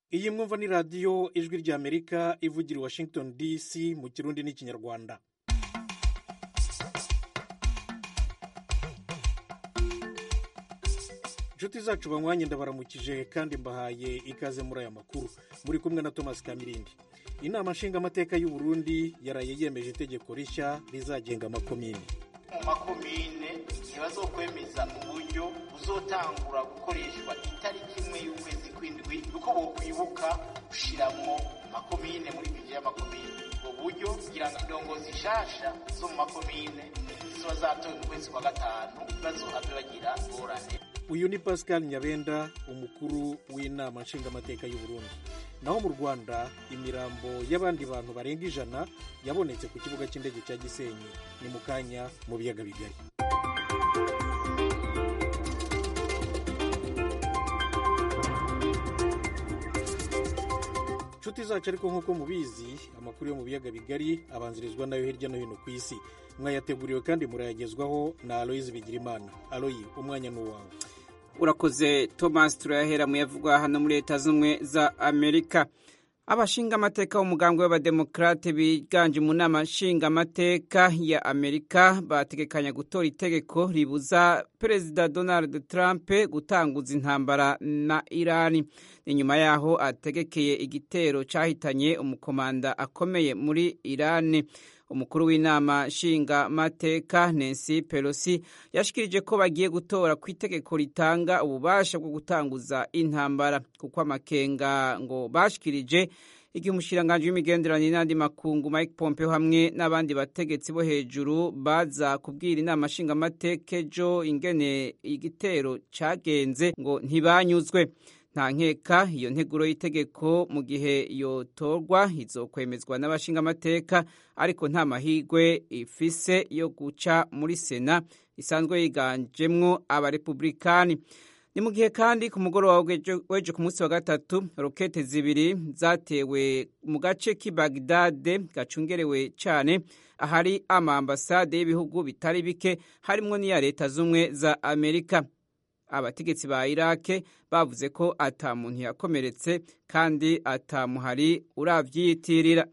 iyi mwumva ni radiyo ijwi ry'amerika ivugira i washington dc mu kirundi n'ikinyarwanda inshuti zacu banywanye ndabaramukije kandi mbahaye ikaze muri aya makuru muri kumwe na thomas kamirindi inama nshingamateka y'u Burundi yaraye yemeje itegeko rishya rizagenga amakomini mu makomine igihe bazokwemeza uburyo buzotangura gukoreshwa itariki imwe y'ukwezi kw'indwi uko bokwibuka gushiramwo makomine muri bije y'amakomine ubwo buryo kugira ngo indongozi nshasha zo mu makomine zizoba zatowe mu kwezi kwa gatanu bazohave bagira ingorane uyu ni pascal nyabenda umukuru w'inama nshingamateka y'u Burundi naho mu rwanda imirambo y'abandi bantu barenga ijana yabonetse ku kibuga cy'indege cya gisenyi ni mu kanya mu biyaga bigari inshuti zacu ariko nk'uko mubizi amakuru yo mu biyaga bigari abanzirizwa nayo hirya no hino ku isi mwayateguriwe kandi murayagezwaho na aloyizi bigirimana aloyi umwanya ni uwawe urakoze thomas turayahera mu yavugwa hano muri leta z'ubumwe za amerika abashingamateka b'umugambwe w'abademokarate biganje mu nama nshingamateka ya amerika bategekanya gutora itegeko ribuza perezida donald trump gutanguza intambara na irani ni nyuma yaho ategekeye igitero cyahitanye umukomanda akomeye muri irani umukuru w'inama nshingamateka Nancy Pelosi yashikirije ko bagiye gutora ku itegeko ritanga ububasha bwo gutanguza intambara kuko amakenga ngo bashikirije igihe umushikiranganji w'imigenderanire n'andi makungu Mike Pompeo hamwe n'abandi bategetsi bo hejuru baza kubwira inama nshingamateka ejo ingene igitero cagenze ngo ntibanyuzwe nta nkeka iyo nteguro y'itegeko mu gihe yotorwa izokwemezwa n'abashingamateka ariko nta mahirwe ifise yo guca muri sena isanzwe yiganjemwo abarepublikani ni mu gihe kandi ku mugoroba w'ejo ku munsi wa gatatu rokete zibiri zatewe mu gace k'i bagdade gacungerewe cyane ahari amaambasade y'ibihugu bitari bike harimwo n'iya leta z'ubumwe za amerika abategetsi ba irake bavuze ko ata muntu yakomeretse kandi atamuhari uravyiyitirira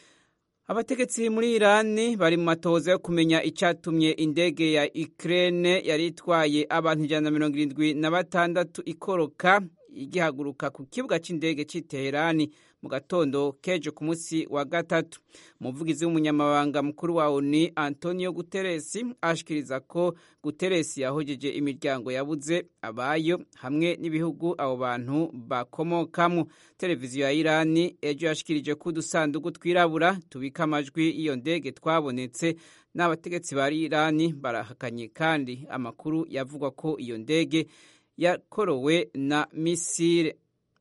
abategetsi muri irani bari mu matoza yo kumenya icyatumye indege ya ukraine yari itwaye abantu ijana na mirongo irindwi na batandatu ikoroka igihaguruka ku kibuga cy'indege cy'i teherani mu gatondo kejo ku munsi wa gatatu umuvugizi w'umunyamabanga mukuru wa oni antonio guteresi ashikiriza ko guteresi yahojeje imiryango yabuze abayo hamwe n'ibihugu abo bantu bakomokamo televiziyo ya irani ejo yashikirije ko udusanduku twirabura tubika amajwi y'iyo ndege twabonetse n'abategetsi ba irani barahakanye kandi amakuru yavugwa ko iyo ndege yakorowe na misile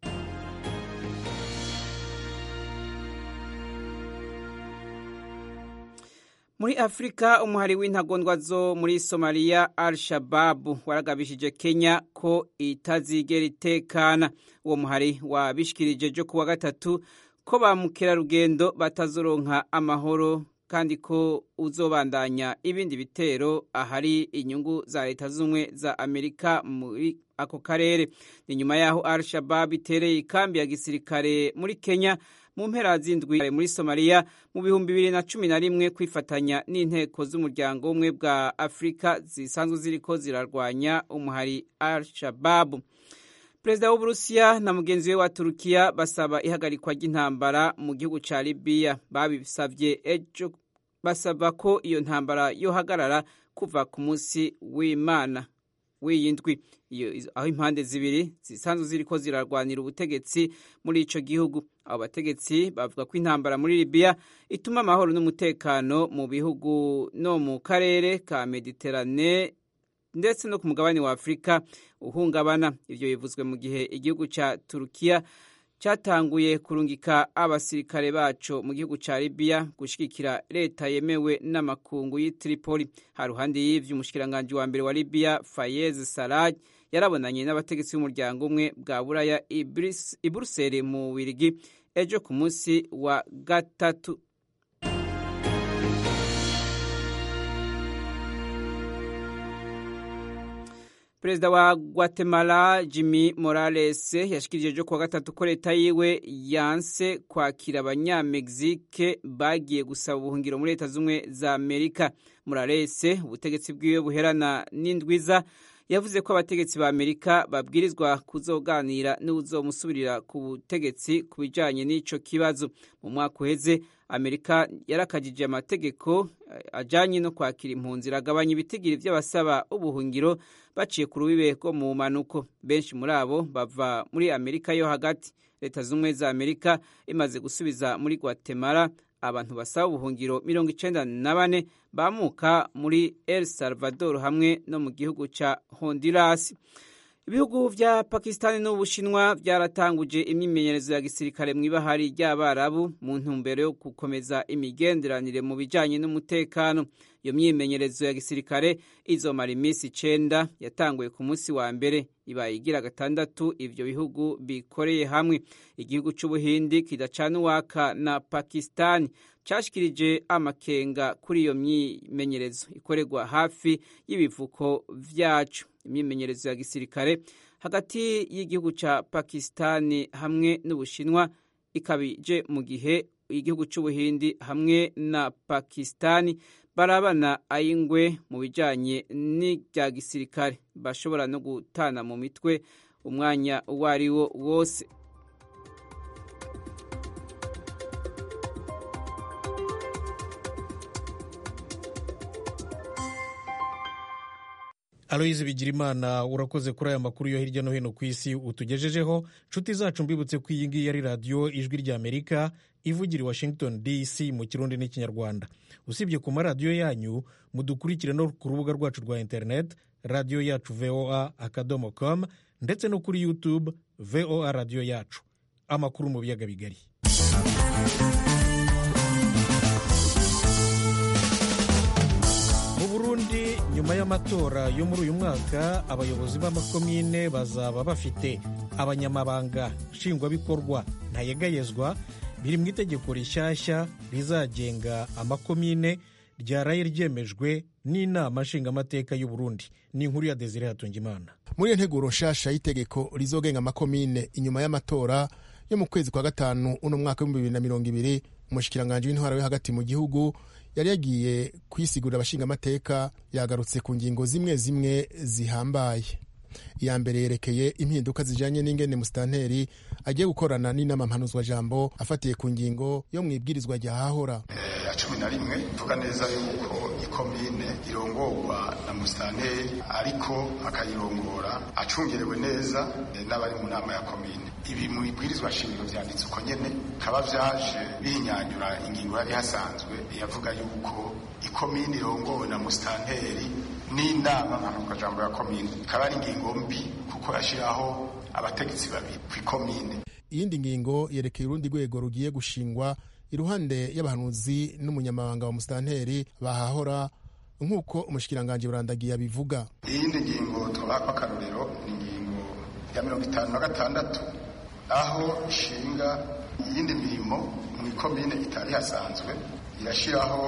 muri afurika umuhari w'intagondwa zo muri somaliya al shababu waragabishije kenya ko itazigera itekana uwo muhari wabishikirije jo kuwa gatatu ko ba mukerarugendo batazoronka amahoro kandi ko uzobandanya ibindi bitero ahari inyungu za leta z'ubumwe za amerika muri ako karere ni nyuma yaho al shababu itereye ikambi ya gisirikare muri kenya mu mpera z'indwi muri somaliya mu bihumbi bibiri na cumi na rimwe kwifatanya n'inteko z'umuryango w'ubumwe bwa afurika zisanzwe ziriko zirarwanya umuhari al shababu perezida w'uburusiya na mugenzi we wa turukiya basaba ihagarikwa ry'intambara mu gihugu ca libiya babisavye ejo basaba ko iyo ntambara yohagarara kuva ku munsi w'imana w'iyi ndwi aho impande zibiri zisanzwe ziriko zirarwanira ubutegetsi muri ico gihugu abo bategetsi bavuga ko intambara muri libiya ituma amahoro n'umutekano mu bihugu no mu karere ka mediterane ndetse no ku mugabane wa afurika uhungabana ivyo bivuzwe mu gihe igihugu ca turukiya cyatanguye kurungika abasirikare baco mu gihugu ca libiya gushigikira leta yemewe n'amakungu y'i tripoli haruhande y'ivyo umushikiranganji wa mbere wa libiya fayez saraj yarabonanye n'abategetsi b'umuryango umwe bwa buraya i buruseli mu wirigi ejo ku munsi wa gatatu perezida wa guatemala jimmy morales yashikirije ejo kuwa gatatu ko leta yiwe yanse kwakira abanyamegizike bagiye gusaba ubuhungiro muri leta z'ubumwe za amerika morales ubutegetsi bwiwe buherana n'indwiza yavuze ko abategetsi ba amerika babwirizwa kuzoganira n'uzomusubirira ku butegetsi ku bijanye n'ico kibazo mu mwaka uheze amerika yarakajije amategeko ajanye no kwakira impunzi iragabanya ibitigiri vy'abasaba ubuhungiro baciye ku rubibe rwo mu manuko benshi muri abo bava muri amerika yo hagati leta z'ubumwe za amerika imaze gusubiza muri guatemala abantu basaba ubuhungiro mirongo icenda na bane bamuka muri el salvador hamwe no mu gihugu ca honduras ibihugu vya pakistani n'ubushinwa vyaratanguje imyimenyerezo ya gisirikare mw'ibahari ry'abarabu mu ntumbero yo gukomeza imigenderanire mu bijanye n'umutekano iyo myimenyerezo ya gisirikare izomara iminsi icenda yatanguye ku munsi wa mbere ibaye igira gatandatu ivyo bihugu bikoreye hamwe igihugu c'ubuhindi kidacana uwaka na pakistani cashikirije amakenga kuri iyo myimenyerezo ikorerwa hafi y'ibivuko vyacu imyimenyerezo ya gisirikare hagati y'igihugu ca pakistani hamwe n'ubushinwa ikabije mu gihe igihugu c'ubuhindi hamwe na pakistani barabana ayingwe mu bijanye n'ibya gisirikare bashobora no gutana mu mitwe umwanya uwo ari wo wose aloyizi bigirimana urakoze kuri aya makuru yo hirya no hino ku isi utugejejeho nshuti zacu mbibutse ko iyi ngiyi ari radiyo ijwi ry'amerika ivugira i washington dc mu kirundi n'ikinyarwanda usibye ku maradiyo yanyu mudukurikire no ku rubuga rwacu rwa interineti radiyo yacu voa akadomo com ndetse no kuri youtube voa radiyo yacu amakuru mu biyaga bigari mu burundi nyuma y'amatora yo muri uyu mwaka abayobozi b'amakomine bazaba bafite abanyamabanga nshingwabikorwa ntayegayezwa biri mu itegeko rishyashya rizagenga amakomine ryaraye ryemejwe n'inama nshingamateka y'u Burundi ni inkuru ya Desire Hatungimana muri iyo nteguro nshasha y'itegeko rizogenga amakomine inyuma y'amatora yo mu kwezi kwa gatanu uno mwaka w'ibihumbi bibiri na mirongo ibiri umushikiranganji w'intwara yo hagati mu gihugu yari yagiye kwisigurira abashingamateka yagarutse ku ngingo zimwe zimwe zihambaye iya mbere yerekeye impinduka zijanye n'ingene musitanteri agiye gukorana n'inama mpanuzwajambo afatiye ku ngingo yo mu ibwirizwa rya hahora ya cumi na rimwe tuvuga neza yuko ikomine irongorwa na musitanteri ariko akayirongora acungerewe neza n'abari mu nama ya komine ibi mu ibwirizwa shingiro vyanditse uko nyene kaba vyaje bihinyanyura ingingo yari hasanzwe yavuga yuko ikomine irongowe na musitanteri n'inama mpanuzwajambo ya komine ikaba ari ingingo mbi kuko yashiraho abategetsi babiri kw'ikomine iyindi ngingo yerekeye urundi rwego rugiye gushingwa iruhande y'abahanuzi n'umunyamabanga wa musitanteri bahahora nk'uko umushikiranganji burandagiye abivuga iyindi ngingo twabako akarorero ni ingingo ya mirongo itanu na gatandatu aho ishinga iyindi mirimo mu ikomine itari hasanzwe irashyiraho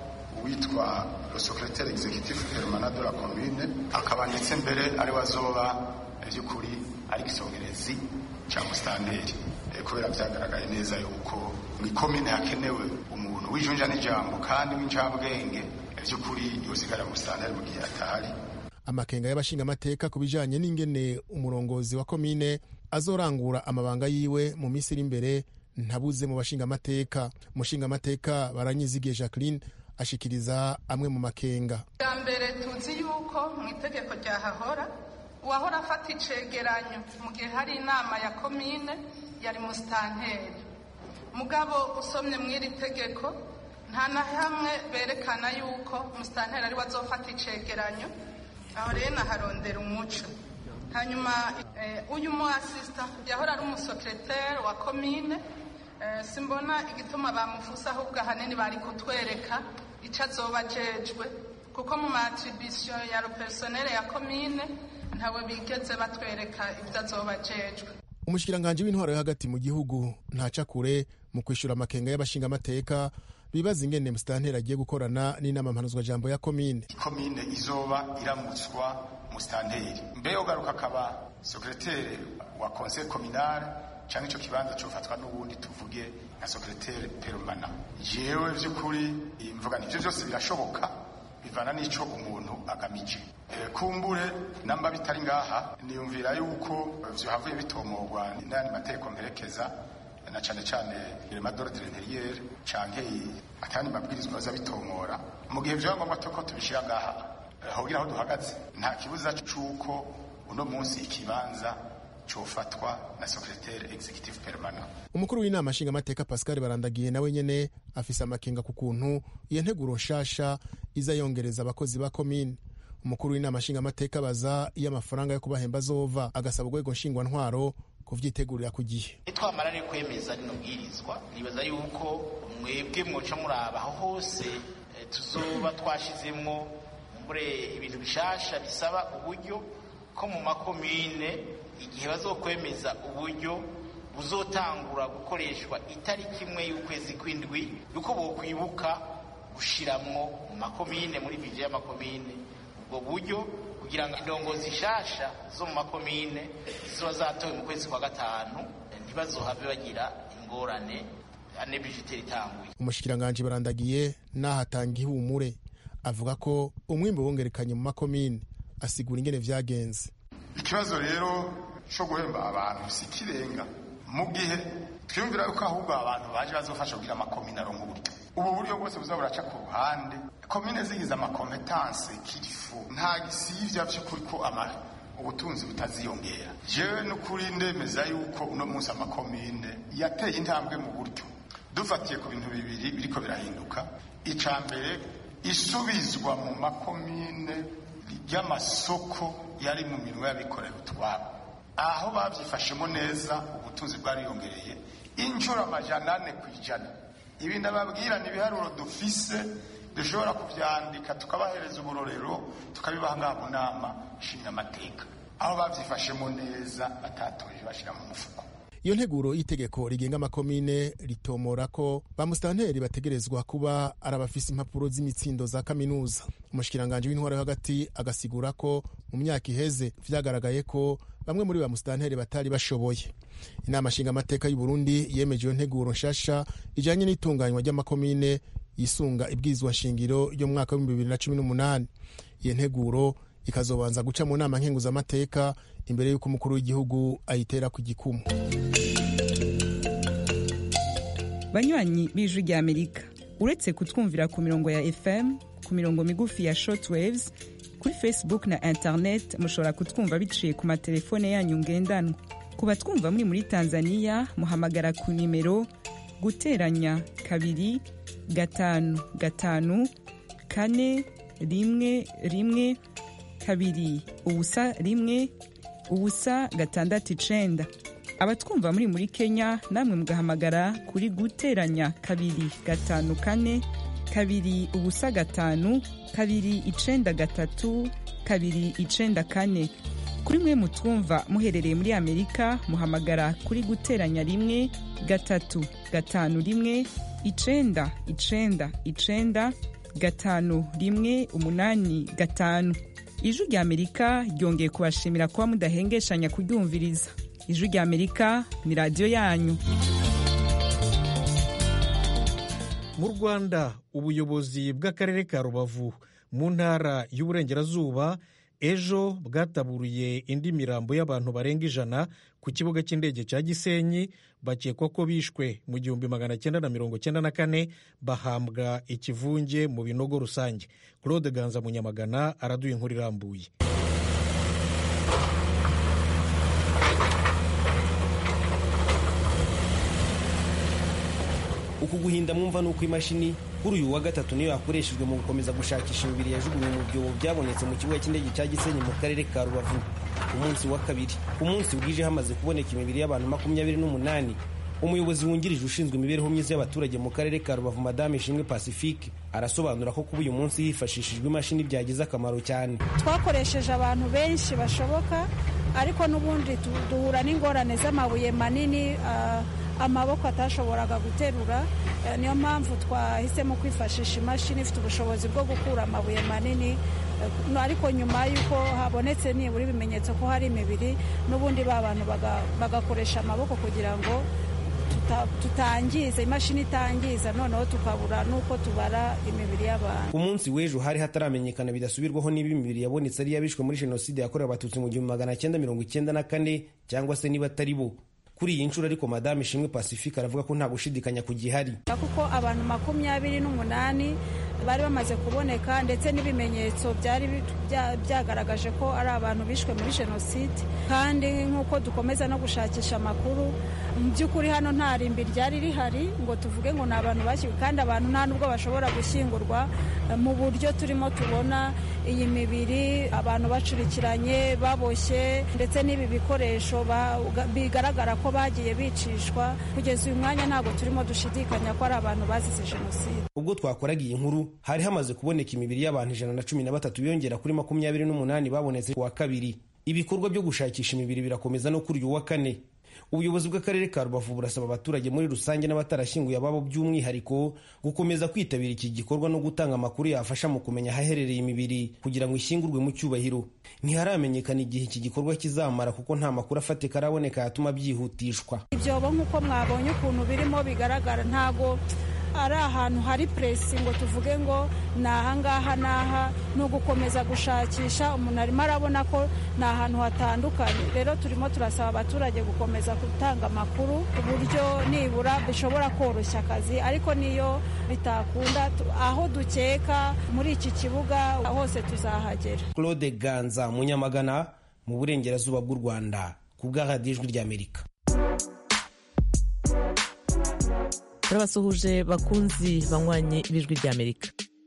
uwitwa secrétaire executif permanent de la commune akaba ndetse mbere ari wazoba by'ukuri ari igisongerezi cya musitanteri kubera byagaragaye neza yuko mu ikomine hakenewe umuntu w'ijunja n'ijambo kandi w'incabwenge by'ukuri yosigara musitanteri mu gihe atahari amakenga y'abashingamateka ku bijanye n'ingene umurongozi wa komine azorangura amabanga yiwe mu minsi iri imbere ntabuze mu bashingamateka umushingamateka baranyizigiye jacqueline ashikiriza amwe mu makenga bwa mbere tuzi yuko mu itegeko ryahahora uwahora afata icegeranyo mu gihe hari inama ya komine yari musitanteri mugabo usomye mu iri tegeko nta na hamwe berekana yuko musitanteri ari we azofata icegeranyo aho rero naharondera umuco hanyuma uyu mu asisita yahora ari umusekreteri wa komine simbona igituma bamufusa ahubwo ahanini bari kutwereka icyo azoba ajejwe kuko mu matribisiyo ya personere ya komine ntawe bigeze batwereka ibyo azoba ajejwe umushikiranganji w'intwaro yo hagati mu gihugu ntaca kure mu kwishyura amakenga y'abashingamateka bibaza ingene musitanteri agiye gukorana n'inama mpanuzwajambo ya komine ikomine izoba iramutswa musitanteri mbere yo garuka akaba sekreteri wa conseil communal cyangwa icyo kibanza cyofatwa n'ubundi tuvuge nka sekreteri perumana jewe by'ukuri mvuga nibyo byose birashoboka bivana n'ico umuntu agamije kumbure namba bitari ngaha niyumvira yuko vyohavuye bitomorwa n'ayandi mategeko mperekeza na cane cane irema d'ordre intérieur canke atandi mabwirizwa aza bitomora mu gihe vyoba ngombwa ko tubishira ngaha hogira aho duhagaze nta kibuza c'uko uno munsi ikibanza cofatwa na secrétaire executive permanent umukuru w'inama nshingamateka pascal barandagiye nawe nyene afise amakenga ku kuntu iyo nteguro nshasha iza yongereza abakozi ba komine umukuru w'inama nshingamateka abaza iyo amafaranga yo kubahemba azova agasaba urwego nshingwantwaro kuvyitegurira ku gihe nitwamara rero kwemeza rino bwirizwa nibaza yuko mwebwe mwoca muraba aho hose tuzoba twashizemwo mbure ibintu bishasha bisaba uburyo ko mu makomine igihe bazokwemeza uburyo buzotangura gukoreshwa itariki imwe y'ukwezi kw'indwi yuko bokwibuka gushiramwo mu makomine muri bije y'amakomine ubwo buryo kugira ngo indongozi nshasha zo mu makomine ziba zatowe mu kwezi kwa gatanu ntibazohave bagira ingorane ane bijiteri itanguye umushikiranganji barandagiye n'ahatanga ihumure avuga ko umwimbu wongerekanye mu makomine asigura ingene vyagenze ikibazo rero cyo guhemba abantu si kirenga mu gihe twiyumvira yuko ahubwo abantu baje bazofasha kugira amakomine aronka uburyo ubu buryo bwose buza buraca ku ruhande komine zigize amakompetanse kirifu nta gisivya vy'ukuri ko amara ubutunzi butaziyongera jewe n'ukuri ndemeza yuko uno munsi amakomine yateye intambwe mu buryo dufatiye ku bintu bibiri biriko birahinduka ica mbere isubizwa mu makomine ry'amasoko yari mu minwe y'abikorera utwabo aho bavyifashemo neza ubutunzi bwariyongereye inshuro amajana ane ku ijana ibi ndababwira ni ibiharuro dufise dushobora kuvyandika tukabahereza uburorero tukabibaha ngaha mu nama nshingamateka aho bavyifashemo neza batatoje bashira mu mufuko iyo nteguro y'itegeko rigenga amakomine ritomora ko ba musitanteri bategerezwa kuba ari abafise impapuro z'imitsindo za kaminuza umushikiranganji w'intwaro yo hagati agasigura ko mu myaka iheze vyagaragaye ko bamwe muri ba musitanteri batari bashoboye inama nshingamateka y'u Burundi yemeje iyo nteguro nshasha ijanye n'itunganywa ry'amakomine yisunga ibwirizwa nshingiro ryo mu mwaka w'ibihumbi bibiri na cumi n'umunani iyo nteguro ikazobanza guca mu nama nkenguzamateka imbere y'uko umukuru w'igihugu ayitera ku gikumu banywanyi b'ijwi rya amerika uretse kutwumvira ku mirongo ya fm ku mirongo migufi ya shortwaves kuri facebook na internet mushobora kutwumva biciye ku matelefone yanyu ngendanwa ku batwumva muri muri tanzania muhamagara ku nimero guteranya kabiri gatanu gatanu kane rimwe rimwe kabiri ubusa rimwe ubusa gatandatu icenda abatwumva muri muri kenya namwe mugahamagara kuri guteranya kabiri gatanu kane kabiri ubusa gatanu kabiri icenda gatatu kabiri icenda kane kuri mwe mutwumva muherereye muri amerika muhamagara kuri guteranya rimwe gatatu gatanu rimwe icenda icenda icenda gatanu rimwe umunani gatanu ijwi rya amerika ryongeye kubashimira kuba mudahengeshanya kuryumviriza ijwi rya amerika ni radiyo yanyu mu rwanda ubuyobozi bw'akarere ka rubavu mu ntara y'uburengerazuba ejo bwataburiye indi mirambo y'abantu barenga ijana ku kibuga cy'indege cya gisenyi bakekwa ko bishwe mu gihumbi magana cyenda na mirongo cyenda na kane bahambwa ikivunge mu binogo rusange claude ganza munyamagana araduha inkuru irambuye uku guhinda mwumva ni uko imashini kuri uyu wa gatatu niyo yakoreshejwe mu gukomeza gushakisha imibiri yajugunywe mu byobo byabonetse mu kibuga cy'indege cya gisenyi mu karere ka rubavu ku munsi wa kabiri ku munsi bwije hamaze kuboneka imibiri y'abantu makumyabiri n'umunani umuyobozi wungirije ushinzwe imibereho myiza y'abaturage mu karere ka rubavu madame ishimwe pacifique arasobanura ko kuba uyu munsi hifashishijwe imashini byagize akamaro cyane twakoresheje abantu benshi bashoboka ariko n'ubundi duhura n'ingorane z'amabuye manini amaboko atashoboraga guterura niyo mpamvu twahisemo kwifashisha imashini ifite ubushobozi bwo gukura amabuye manini ariko nyuma y'uko habonetse nibura ibimenyetso ko hari imibiri n'ubundi ba bantu bagakoresha amaboko kugira ngo tutangiza imashini itangiza noneho tukabura n'uko tubara imibiri y'abantu ku munsi w'ejo hari hataramenyekana bidasubirwaho niba imibiri yabonetse ari iy'abishwe muri jenoside yakorewe abatutsi mu gihumbi magana cyenda mirongo icyenda na kane cyangwa se niba atari bo kuri iyi nshuro ariko madame ishimwe pacifique aravuga ko nta gushidikanya ku gihari kuko abantu makumyabiri n'umunani bari bamaze kuboneka ndetse n'ibimenyetso byari byagaragaje ko ari abantu bishwe muri jenoside kandi nk'uko dukomeza no gushakisha amakuru mu by'ukuri hano nta rimbi ryari rihari ngo tuvuge ngo ni abantu bashyizwe kandi abantu nta nubwo bashobora gushyingurwa mu buryo turimo tubona iyi mibiri abantu bacurikiranye baboshye ndetse n'ibi bikoresho bigaragara ko bagiye bicishwa kugeza uyu mwanya ntabwo turimo dushidikanya ko ari abantu bazize jenoside ubwo twakoraga iyi nkuru hari hamaze kuboneka imibiri y'abantu ijana na cumi na batatu yongera kuri makumyabiri n'umunani babonetse ku wa kabiri ibikorwa byo gushakisha imibiri birakomeza no kuri uyu wa kane ubuyobozi bw'akarere ka rubavu burasaba abaturage muri rusange n'abatarashyinguye ababo by'umwihariko gukomeza kwitabira iki gikorwa no gutanga amakuru yafasha mu kumenya ahaherereye imibiri kugira ngo ishyingurwe mu cyubahiro ntiharamenyekana igihe iki gikorwa kizamara kuko nta makuru afatika araboneka yatuma byihutishwa ibyobo nk'uko mwabonye ukuntu birimo bigaragara ntago ari ahantu hari puresi ngo tuvuge ngo ni ahangaha n'aha ni ugukomeza gushakisha umuntu arimo arabona ko ni ahantu hatandukanye rero turimo turasaba abaturage gukomeza gutanga amakuru ku buryo nibura bishobora koroshya akazi ariko niyo bitakunda aho dukeka muri iki kibuga hose tuzahagera claude ganza munyamagana mu burengerazuba bw'u rwanda ku bw'ahadi ijwi ry'amerika turabasuhuje bakunzi banywanyi b'ijwi ry'amerika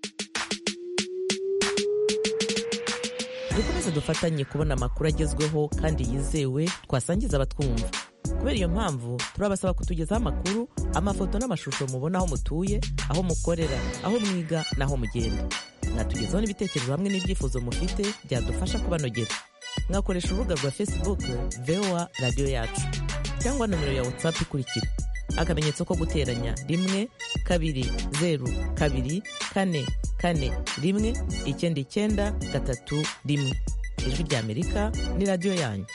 dukomeze dufatanye kubona amakuru agezweho kandi yizewe twasangiza abatwumva kubera iyo mpamvu turabasaba kutugezaho amakuru amafoto n'amashusho mubona aho mutuye aho mukorera aho mwiga n'aho mugenda mwatugezaho n'ibitekerezo hamwe n'ibyifuzo mufite byadufasha kubanogera mwakoresha urubuga rwa facebook voa radiyo yacu cyangwa nomero ya whatsapp ikurikira akamenyetso ko guteranya rimwe kabiri zeru kabiri kane kane rimwe icyenda icyenda gatatu rimwe ijwi ry'amerika ni radiyo yanyu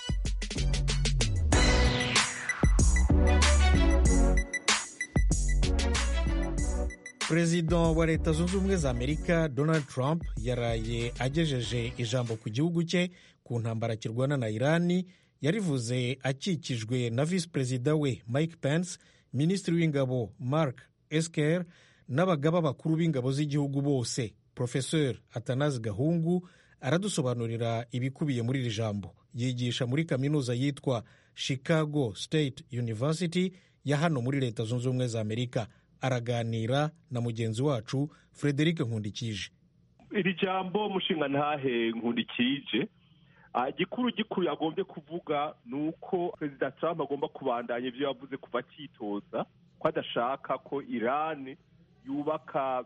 perezida wa leta zunze ubumwe za amerika donald trump yaraye agejeje ijambo ku gihugu cye ku ntambara kirwana na irani yarivuze akikijwe na visi perezida we mike pence minisitiri w'ingabo mark esker n'abagaba bakuru b'ingabo z'igihugu bose profesor atanazi gahungu aradusobanurira ibikubiye muri iri jambo yigisha muri kaminuza yitwa chicago state university ya hano muri leta zunze ubumwe za amerika araganira na mugenzi wacu frederic nkundikije iri jambo mushinga ntahe nkundikije gikuru gikuru yagombye kuvuga ni uko perezida trump agomba kubandanya ibyo yavuze kuva akitoza ko adashaka ko irani yubaka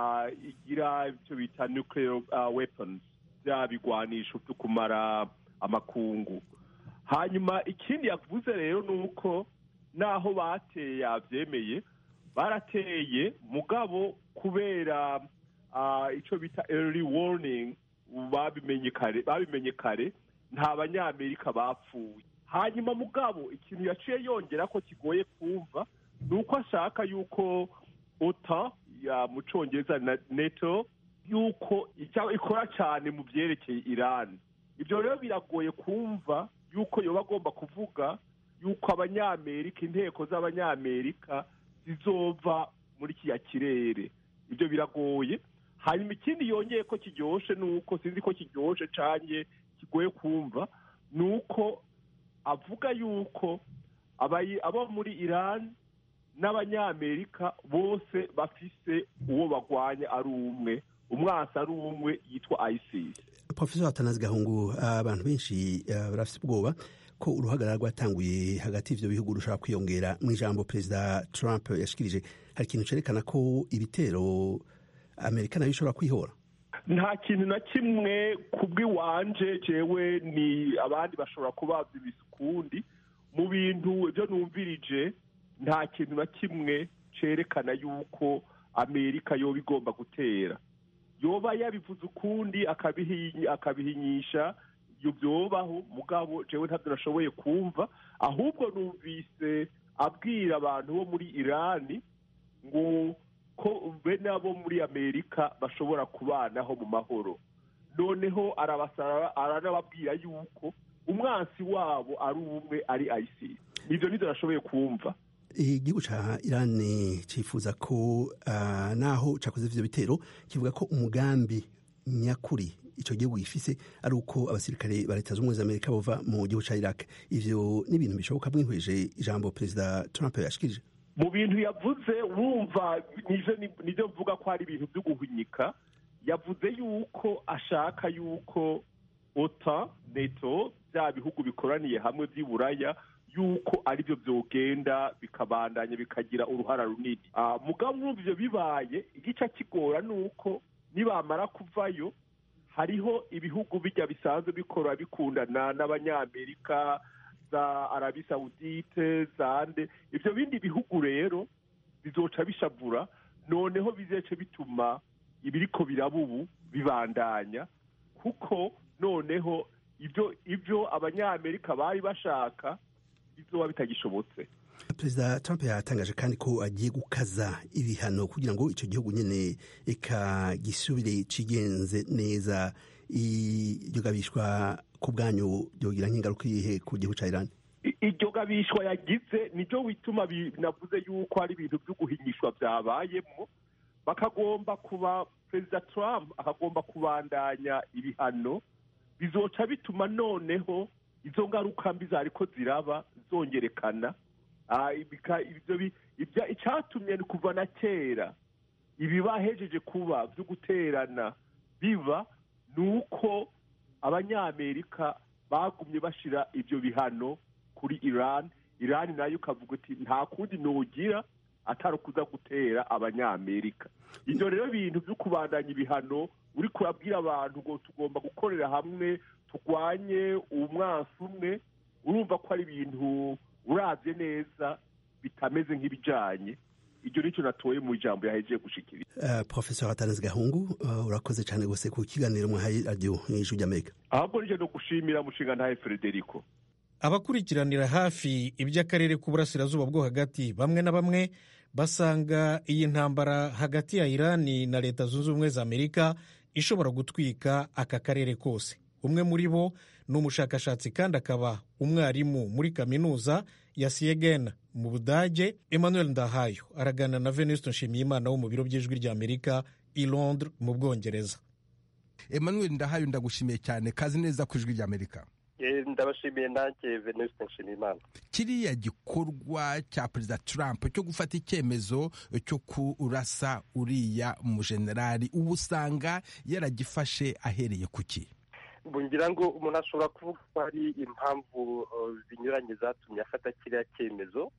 igira icyo bita nuclear weapons bya bigwanisho byo kumara amakungu hanyuma ikindi yavuze rero ni uko naho bateye yabyemeye barateye mugabo kubera icyo bita early warning babimenye kare babimenye kare nta banyamerika bapfuye hanyuma mugabo ikintu yaciye yongera ko kigoye kumva ni uko ashaka yuko ota mu cyongereza na neto yuko ikora cyane mu byerekeye irani ibyo rero biragoye kumva yuko yoba agomba kuvuga yuko abanyamerika inteko z'abanyamerika zizova muri kiriya kirere ibyo biragoye hanyuma ikindi yongeye ko kiryoshye ni uko sinzi ko kiryoshye cyane kigoye kumva ni uko avuga yuko abo muri irani n'abanyamerika bose bafise uwo bagwanya ari umwe umwasi ari umwe yitwa isis profesor atanazi gahungu abantu benshi barafite ubwoba ko uruhagarara rwatanguye hagati y'ibyo bihugu rushobora kwiyongera mu ijambo perezida trump yashikirije hari ikintu cyerekana ko ibitero amerika nayo ishobora kwihora nta kintu na kimwe ku bw'iwanje jewe ni abandi bashobora kuba babyibisa ukundi mu bintu ibyo numvirije nta kintu na kimwe cerekana yuko amerika yoba igomba gutera yoba yabivuze ukundi akabihinyisha ibyo byobaho mugabo jewe ntabyo nashoboye kumva ahubwo numvise abwira abantu bo muri irani ngo ko bene abo muri amerika bashobora kubanaho mu mahoro noneho arabasara aranababwira yuko umwansi wabo ari umwe ari isis nibyo nibyo nashoboye kumva igihugu ca irani cifuza ko uh, naho cakoze ivyo bitero kivuga ko umugambi nyakuri ico gihugu gifise ari uko abasirikare ba leta z'ubumwe za amerika bova mu gihugu ca iraq ivyo ni ibintu bishoboka mwihweje ijambo perezida trump yashikirije mu bintu yavuze wumva nivyo mvuga ko ari ibintu vyo guhunyika yavuze yuko ashaka yuko ota neto bya bihugu bikoraniye hamwe vy'iburaya yuko aribyo byogenda bikabandanya bikagira uruhara runini mugabo urumva ivyo bibaye igice kigora ni uko nibamara kuvayo hariho ibihugu bijya bisanzwe bikora bikundana n'abanyamerika za arabi sawudite zande ivyo bindi bihugu rero bizoca bishavura noneho bizece bituma ibiriko biraba ubu bibandanya kuko noneho ibyo ibyo abanyamerika bari bashaka bizoba bitagishobotse perezida trump yatangaje kandi ko agiye gukaza ibihano kugira ngo icyo gihugu nyine eka gisubire cigenze neza iryo gabishwa ku bwanyu ryogira nk'ingaruka iyihe ku gihugu cya irani iryo gabishwa yagize nibyo bituma binavuze yuko ari ibintu byo guhinyishwa byabayemo bakagomba kuba perezida trump akagomba kubandanya ibihano bizoca bituma noneho izo ngaruka mbi zariko ziraba zongerekana icyatumye ni kuva na kera ibibahejeje kuba byo guterana biba ni uko abanyamerika bagumye bashira ibyo bihano kuri iran iran nayo ukavuga uti nta kundi nugira atari ukuza gutera abanyamerika ibyo rero bintu byo kubandanya ibihano uri kurabwira abantu ngo tugomba gukorera hamwe turwanye umwansi umwe urumva ko ari ibintu urabye neza bitameze nk'ibijyanye ibyo nicyo natoye mu ijambo yahejeje gushikiriza uh, professor ataneze gahungu uh, urakoze cyane rwose ku kiganiro mwahaye radiyo nk'ijwi ry'amerika ahubwo nije no gushimira mushinga ntahe frederico abakurikiranira hafi iby'akarere k'uburasirazuba bwo hagati bamwe na bamwe basanga iyi ntambara hagati ya irani na leta zunze ubumwe za amerika ishobora gutwika aka karere kose umwe muri bo ni umushakashatsi kandi akaba umwarimu muri kaminuza ya siegen mu budage emmanuel ndahayo araganira na venuste nshimiyimana wo mu biro by'ijwi ry'amerika i londres mu bwongereza emmanuel ndahayo ndagushimiye cyane kazi neza ku ijwi ry'amerika ndabashimiye nanjye venuste nshimiyimana kiriya gikorwa cya perezida trump cyo gufata icyemezo cyo kurasa uriya mujenerali ubu usanga yaragifashe ahereye ku ki ngira ngo umuntu ashobora kuvuga ko hari impamvu zinyuranye zatumye afata kiriya cyemezo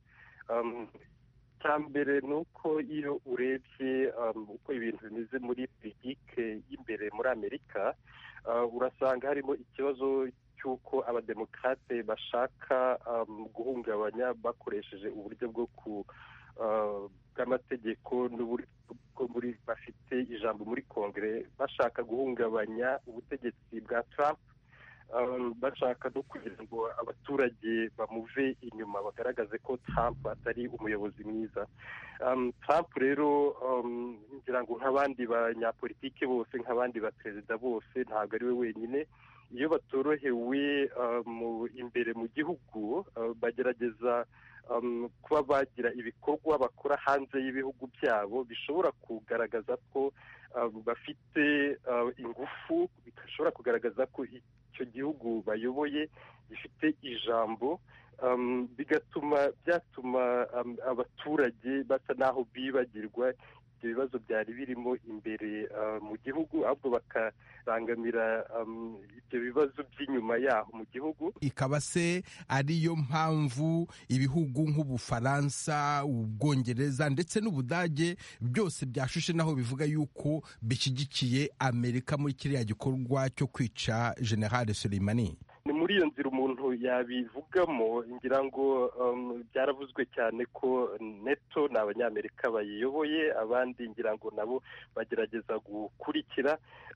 cya mbere ni uko iyo urebye uko ibintu bimeze muri politike y'imbere muri amerika urasanga harimo ikibazo cy'uko abademokarate bashaka guhungabanya bakoresheje uburyo bwo ku bw'amategeko n'uburyo muri bafite ijambo muri kongere bashaka guhungabanya ubutegetsi bwa Trump bashaka no kugira ngo abaturage bamuve inyuma bagaragaze ko Trump atari umuyobozi mwiza Trump rero ngira ngo nk'abandi banyapolitike bose nk'abandi baperezida bose ntabwo ari we wenyine iyo batorohewe imbere mu gihugu bagerageza kuba bagira ibikorwa bakora hanze y'ibihugu byabo bishobora kugaragaza ko bafite ingufu bishobora kugaragaza ko icyo gihugu bayoboye gifite ijambo bigatuma byatuma abaturage basa n'aho bibagirwa ibyo bibazo byari birimo imbere mu gihugu ahubwo bakarangamira ibyo bibazo by'inyuma yaho mu gihugu ikaba se ariyo mpamvu ibihugu nk'ubufaransa ubwongereza ndetse n'ubudage byose byashushe naho bivuga yuko bishyigikiye amerika muri kiriya gikorwa cyo kwica generale Soleimani ni muri iyo nzira umuntu yabivugamo ngira ngo byaravuzwe cyane ko neto ni abanyamerika bayiyoboye abandi ngira ngo nabo bagerageza gukurikira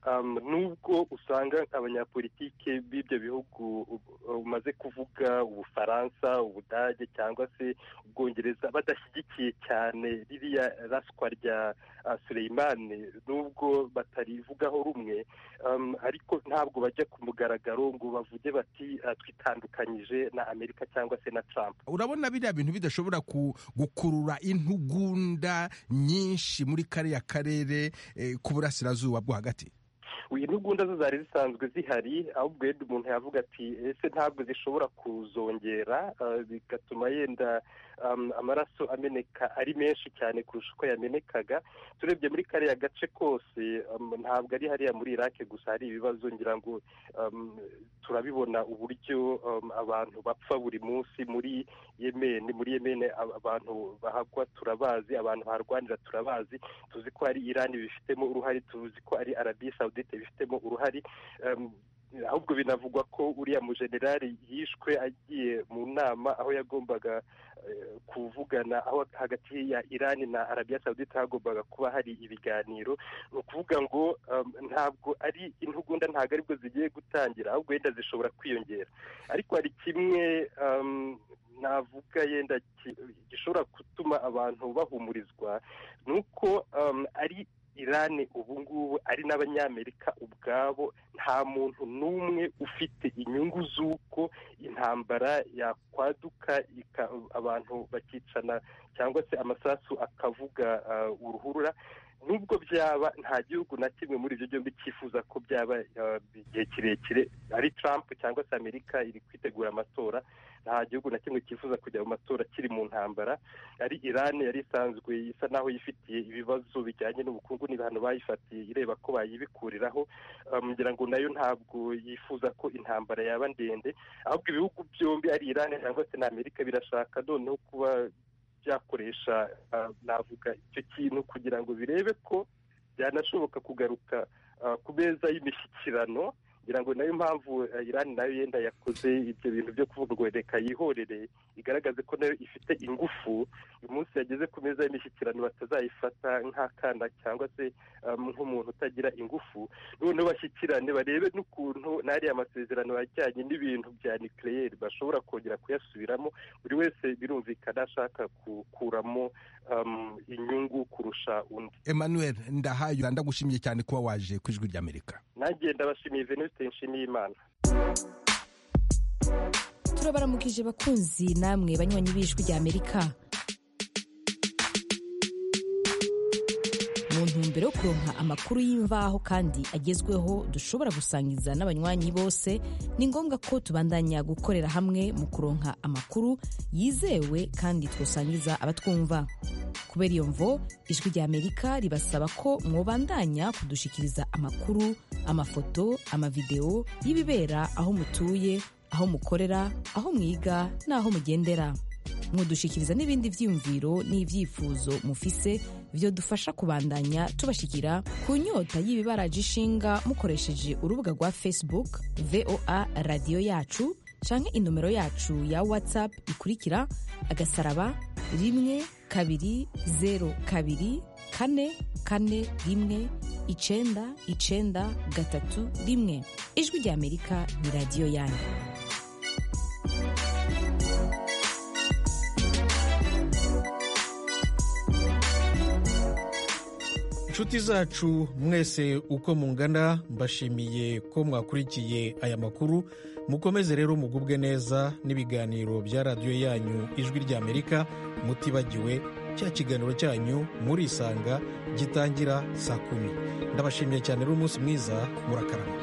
nubwo usanga abanyapolitike b'ibyo bihugu umaze kuvuga ubufaransa ubudage cyangwa se ubwongereza badashyigikiye cyane ririya raswa rya Suleimani nubwo batarivugaho rumwe ariko ntabwo bajya ku mugaragaro ngo bavuge bati twitandukanyije na amerika cyangwa se na trump urabona biriya bintu bidashobora gukurura intugunda nyinshi muri kariya karere ku burasirazuba bwo hagati intugunda zo zari zisanzwe zihari ahubwo yenda umuntu yavuga ati ese ntabwo zishobora kuzongera bigatuma yenda amaraso ameneka ari menshi cyane kurusha uko yamenekaga turebye muri kariya gace kose ntabwo ari hariya muri irake gusa hari ibibazo ngira ngo turabibona uburyo abantu bapfa buri munsi muri yemeni muri yemeni abantu bahagwa turabazi abantu baharwanira turabazi tuzi ko ari irani bifitemo uruhare tuzi ko ari arabiya sawudite bifitemo uruhare ahubwo binavugwa ko uriya mujenerali yishwe agiye mu nama aho yagombaga kuvugana aho hagati ya irani na arabiya sawudite hagombaga kuba hari ibiganiro ni ukuvuga ngo ntabwo ari intugunda ntabwo aribwo zigiye gutangira ahubwo wenda zishobora kwiyongera ariko hari kimwe navuga yenda gishobora gutuma abantu bahumurizwa ni uko ari irani ubu ngubu ari n'abanyamerika ubwabo nta muntu n'umwe ufite inyungu z'uko intambara yakwaduka abantu bakicana cyangwa se amasasu akavuga uruhurura nubwo byaba nta gihugu na kimwe muri ibyo byombi cyifuza ko byaba igihe kirekire ari Trump cyangwa se amerika iri kwitegura amatora nta gihugu na kimwe cyifuza kujya mu matora kiri mu ntambara ari irani yari isanzwe isa naho yifitiye ibibazo bijyanye n'ubukungu n'ibihano bayifatiye ireba ko bayibikuriraho ngira ngo nayo ntabwo yifuza ko intambara yaba ndende ahubwo ibihugu byombi ari irani cyangwa se na amerika birashaka noneho kuba byakoresha navuga icyo kintu kugira ngo birebe ko byanashoboka kugaruka ku meza y'imishyikirano ngira ngo nayo mpamvu irani nayo yenda yakoze ibyo bintu byo kuvuga ngo reka yihorere igaragaze ko nayo ifite ingufu uyu munsi yageze ku meza y'imishyikirano batazayifata nk'akana cyangwa se nk'umuntu utagira ingufu noneho bashyikirane barebe n'ukuntu n'ariya masezerano ajyanye n'ibintu bya nikireyeri bashobora kongera kuyasubiramo buri wese birumvikana ashaka gukuramo inyungu kurusha undi emmanuel ndahayo ndagushimiye cyane kuba waje ku ijwi ry'amerika nanjye ndabashimiye venuste nshimiye imana turabaramukije bakunzi namwe banywanyi b'ijwi ry'amerika mu ntumbero yo kuronka amakuru y'imvaho kandi agezweho dushobora gusangiza n'abanywanyi bose ni ngombwa ko tubandanya gukorera hamwe mu kuronka amakuru yizewe kandi twosangiza abatwumva kubera iyo mvo ijwi ry'amerika ribasaba ko mwobandanya kudushikiriza amakuru amafoto amavideo y'ibibera aho mutuye aho mukorera aho mwiga n'aho mugendera mudushikiriza n'ibindi byiyumviro n'ibyifuzo mufise byo dufasha kubandanya tubashikira ku nyota y'ibibaraje ishinga mukoresheje urubuga rwa facebook voa radiyo yacu canke inomero yacu ya whatsapp ikurikira agasaraba rimwe kabiri zero kabiri kane kane rimwe icenda icenda gatatu rimwe ijwi ry'amerika ni radiyo yanyu inshuti zacu mwese uko mungana mbashimiye ko mwakurikiye aya makuru mukomeze rero mugubwe neza n'ibiganiro bya radiyo yanyu ijwi ry'amerika mutibagiwe cya kiganiro cyanyu murisanga gitangira saa kumi ndabashimiye cyane rero umunsi mwiza murakarama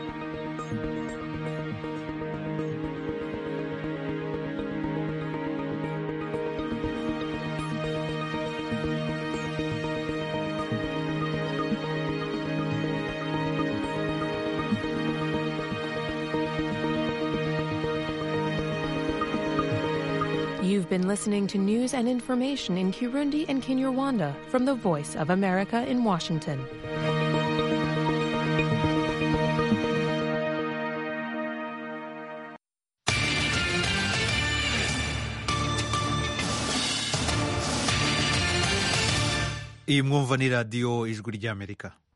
You've been listening to news and information in Kirundi and Kinyarwanda from the Voice of America in Washington. iyi mwumva ni radiyo ijwi ry'amerika